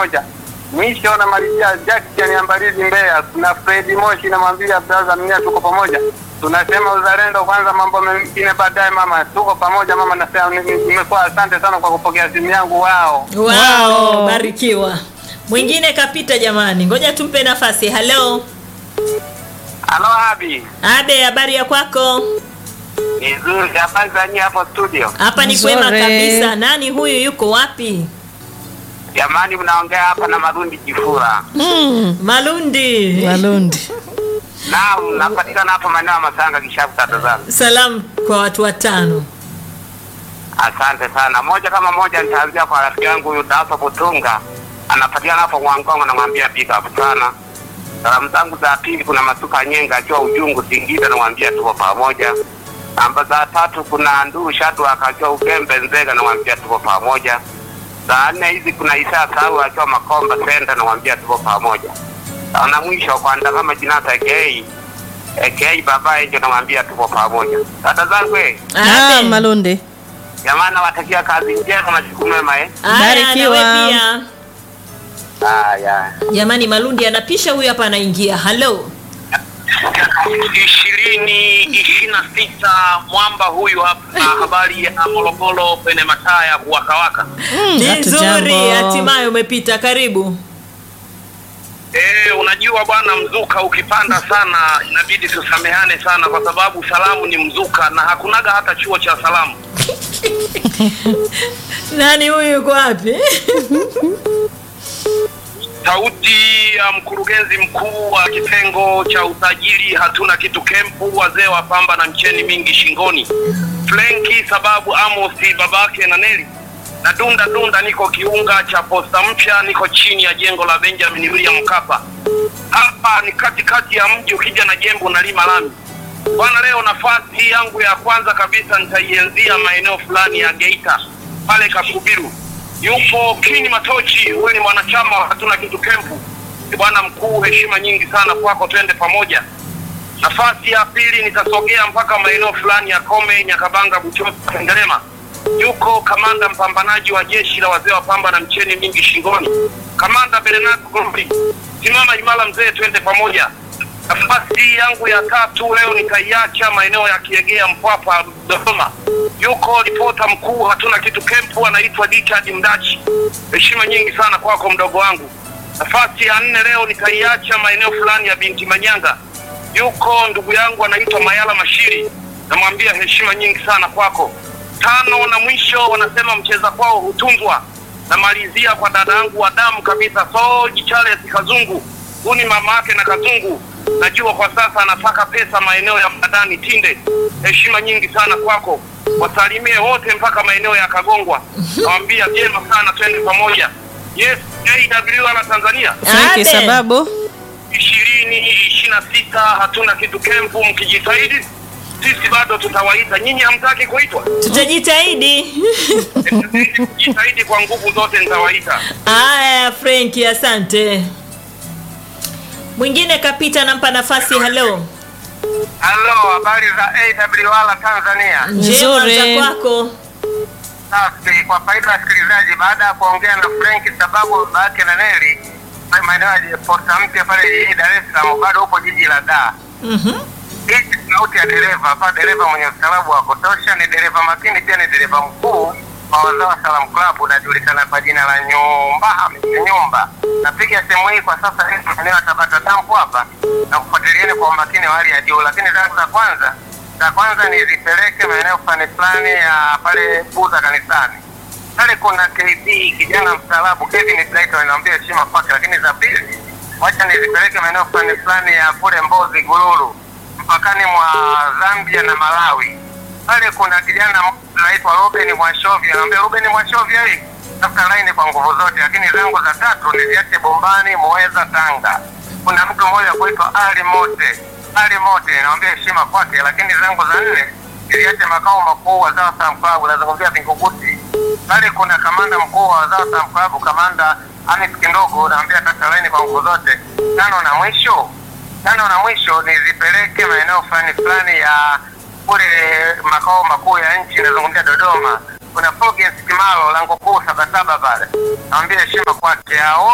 pamoja. Mwisho namalizia Jackson ya Mbalizi Mbeya na Fredi Moshi namwambia brother mnia tuko pamoja. Tunasema uzalendo kwanza, mambo mengine baadaye. Mama, tuko pamoja mama. Nasema nimekuwa asante sana kwa kupokea simu yangu. Wao Wow, Wow. barikiwa. Mwingine kapita jamani, ngoja tumpe nafasi. Halo halo, Abi Abe, habari ya kwako? ni nzuri. Habari za nyie hapo studio? Hapa ni Nzuri. kwema kabisa. Nani huyu, yuko wapi? Jamani, mnaongea hapa na Marundi Jifura. Mm, Malundi. Walundi. Naam, napatikana hapa maeneo ya Masanga Kishapu, tata zangu. Salamu kwa watu watano. Asante sana. Moja kama moja, nitaanzia kwa rafiki yangu huyu Daso Butunga, anapatikana hapo Mwangongo, namwambia big up sana. Salamu zangu za pili, kuna Masuka Nyenga akiwa Ujungu Singida, namwambia tuko pamoja. Namba za tatu, kuna Nduu Shatu akiwa Ugembe Nzega, namwambia tuko pamoja. Za nne hizi kuna Isa Sau akiwa Makomba Center, namwambia tuko pamoja. Na mwisho kwa Ndakama Jinata aka aka Baba Enjo, namwambia tuko pamoja. Dada zangu eh, Ah, Abe. Malundi. Jamani, nawatakia kazi njema na siku mema eh. Aya, Barikiwa. nawe pia. Haya. Jamani, Malundi anapisha, huyu hapa anaingia. Halo. ishirini ishirini na sita mwamba huyu hapa na habari ya Morogoro kwenye mataa ya kuwakawaka. Mm, Ni hatujambo. nzuri, hatimaye umepita. Karibu. E, unajua bwana, mzuka ukipanda sana inabidi tusamehane sana, kwa sababu salamu ni mzuka na hakunaga hata chuo cha salamu. Nani huyu, yuko wapi? Sauti ya mkurugenzi mkuu wa kitengo cha usajili hatuna kitu kempu, wazee wa pamba na mcheni mingi shingoni, Flenki sababu Amosi babake na Neli na dunda dunda, niko kiunga cha posta mpya, niko chini ya jengo la Benjamin William Mkapa. Hapa ni katikati ya mji, ukija na jembo na lima lami bwana. Leo nafasi yangu ya kwanza kabisa nitaienzia maeneo fulani ya Geita pale Kakubiru yupo Kini Matochi, huyu ni mwanachama wa hatuna kitu kempu. Ni Bwana mkuu, heshima nyingi sana kwako, twende pamoja. Nafasi ya pili nitasogea mpaka maeneo fulani ya Kome, Nyakabanga, Buchosa, Sengerema. Yuko kamanda mpambanaji wa jeshi la wazee wa pamba na mcheni mingi shingoni, kamanda Bernard Gombi. Simama imara mzee, twende pamoja. Nafasi yangu ya tatu leo nitaiacha maeneo ya Kiegea, Mpwapwa, Dodoma. Yuko ripota mkuu hatuna kitu kempu, anaitwa Richard Mdachi. Heshima nyingi sana kwako mdogo wangu. Nafasi ya nne leo nitaiacha maeneo fulani ya Binti Manyanga. Yuko ndugu yangu anaitwa Mayala Mashiri, namwambia heshima nyingi sana kwako. Tano na mwisho wanasema mcheza kwao hutunzwa. Namalizia kwa dada yangu wa damu kabisa, Soji Charles Kazungu. Huyu ni mama yake na Kazungu, najua kwa sasa anataka pesa maeneo ya Madani Tinde. Heshima nyingi sana kwako, wasalimie wote mpaka maeneo ya Kagongwa. Nawambia vyema sana, twende pamoja. Yes, AWR Tanzania Franki Abe. sababu. ishirini ishirini na sita hatuna kitu kempu, mkijitahidi sisi bado tutawaita. Nyinyi hamtaki kuitwa? Tutajitahidi. Jitahidi kwa nguvu zote, nitawaita. Aya, Frenki, asante. Mwingine kapita, nampa nafasi. Halo, Halo, habari za AWR Tanzania. njema Nzuri. za kwako. Safi. Kwa faida ya wasikilizaji, baada ya kuongea na Frank sababu babake na Neli maeneo ya posta mpya pale jijini Dar es Salaam, bado upo jiji la Dar. Mhm. Hii ni sauti ya dereva hapa, dereva mwenye ustaarabu wa kutosha, ni dereva makini, pia ni dereva mkuu wa wazao wa Salam Club, unajulikana kwa jina la Nyumba Hamisi Nyumba. Napiga simu hii kwa sasa hivi eneo ya Tabata dampo hapa na kufuatilieni kwa umakini wa hali ya juu, lakini zangu za kwanza za kwanza nizipeleke maeneo fulani fulani ya pale Buza kanisani pale kuna KB kijana mstaarabu Kevin Brighton, anaambia heshima kwake, lakini za pili wacha nizipeleke maeneo fulani fulani ya kule Mbozi Gululu, mpakani mwa Zambia na Malawi. Pale kuna kijana mmoja anaitwa Ruben Mwashovya, anaambia Ruben Mwashovya, hii tafuta laini kwa nguvu zote. Lakini zangu za tatu niziache Bombani, Muheza, Tanga. Kuna mtu mmoja kuitwa Ali Mote, Ali Mote, naambia heshima kwake. Lakini zangu za nne niliache makao makuu wa Zao Sam Club, nazungumzia Vingunguti pale kuna kamanda mkuu wa Wazao Sam Club, kamanda Anis Kindogo, naambia kata laini kwa nguvu zote. Tano na mwisho, tano na mwisho nizipeleke maeneo fulani fulani ya kule makao makuu ya nchi, nazungumzia Dodoma. Kuna Fulgence Kimalo, lango kuu Sabasaba pale, naambia heshima kwake hao